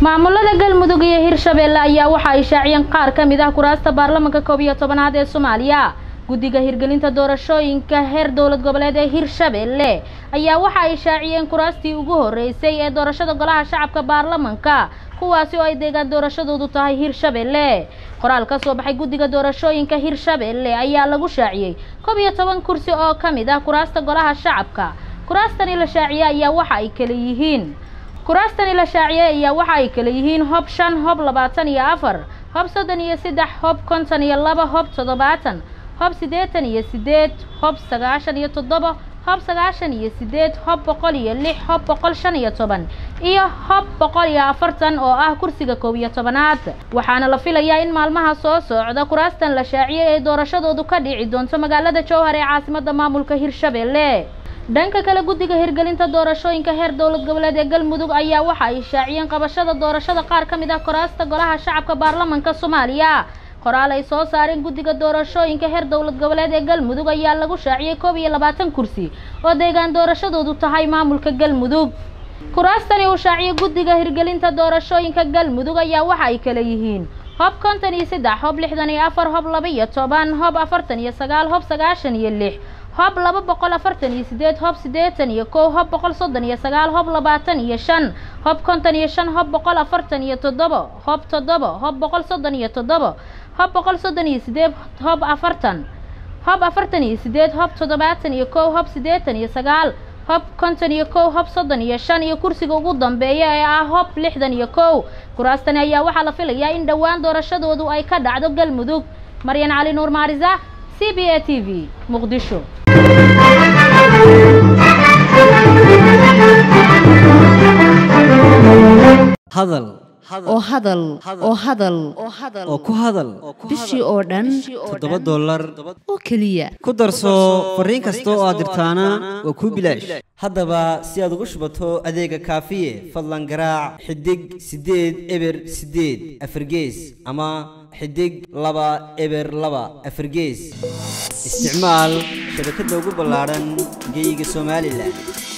maamulada galmudug iyo hirshabeelle ayaa waxa ay shaaciyeen qaar ka mid ah kuraasta baarlamanka koob iyo tobanaad ee soomaaliya guddiga hirgelinta doorashooyinka heer dowlad goboleed ee hirshabeelle ayaa waxa ay shaaciyeen kuraastii ugu horeysay ee doorashada golaha shacabka baarlamanka kuwaasi oo ay deegaan doorashadoodu tahay hirshabeelle qoraal ka soo baxay guddiga doorashooyinka hirshabeelle ayaa lagu shaaciyey koob iyo toban kursi oo ka mid ah kuraasta golaha shacabka kuraastani la shaaciyey ayaa waxa ay kala yihiin kuraastani la shaaciyey ayaa waxa ay kala yihiin hob shan hob labaatan iyo afar hob soddon iyo saddex hob konton iyo laba hob toddobaatan hob siddeetan iyo siddeed hob sagaashan iyo toddoba hob sagaashan iyo siddeed hob boqol iyo lix hob boqol shan iyo toban iyo hob boqol iyo afartan oo ah kursiga koob iyo tobanaad waxaana la filayaa in maalmaha soo socda kuraastan la shaaciyey ay doorashadoodu ka dhici doonto magaalada jowhar ee caasimada maamulka hirshabeelle dhanka kale guddiga hirgelinta doorashooyinka heer dowlad goboleed ee galmudug ayaa waxa ay shaaciyeen qabashada doorashada qaar ka mid ah kuraasta golaha shacabka baarlamanka soomaaliya qoraal ay soo saareen guddiga doorashooyinka heer dowlad goboleed ee galmudug ayaa lagu shaaciyey koob iyo labaatan kursi oo deegaan doorashadoodu tahay maamulka galmudug kuraastani uu shaaciyey guddiga hirgelinta doorashooyinka galmudug ayaa waxa ay kala yihiin hob konton iyo saddex hob lixdan iyo afar hob laba iyo toban hob afartan iyo sagaal hob sagaashan iyo lix hob laba boqol afartan iyo sideed hob siddeetan iyo kow hob boqol soddon iyo sagaal hob labaatan iyo shan hob konton iyo shan hob boqol afartan iyo toddoba hob toddoba hob boqol soddon iyo toddoba hob boqol soddon iyo sideed hob afartan hob afartan iyo sideed hob toddobaatan iyo kow hob siddeetan iyo sagaal hob konton iyo kow hob soddon iyo shan iyo kursiga ugu dambeeya ee ah hob lixdan iyo kow kuraastani ayaa waxaa la filayaa in dhowaan doorashadoodu ay ka dhacdo galmudug maryan cali nuur maarisa c b a t v muqdisho hadal oo hadal oo hadal oo ku hadal bishii oo dhan toddoba dollar oo keliya ku darso fariin kasta oo aad dirtaana waa kuu bilaash haddaba si aad ugu shubato adeega kaafiye fadlan garaac xidig siddeed eber siddeed afargees ama xidig laba eber laba afargees isticmaal shabakadda ugu ballaadhan geyga somalilan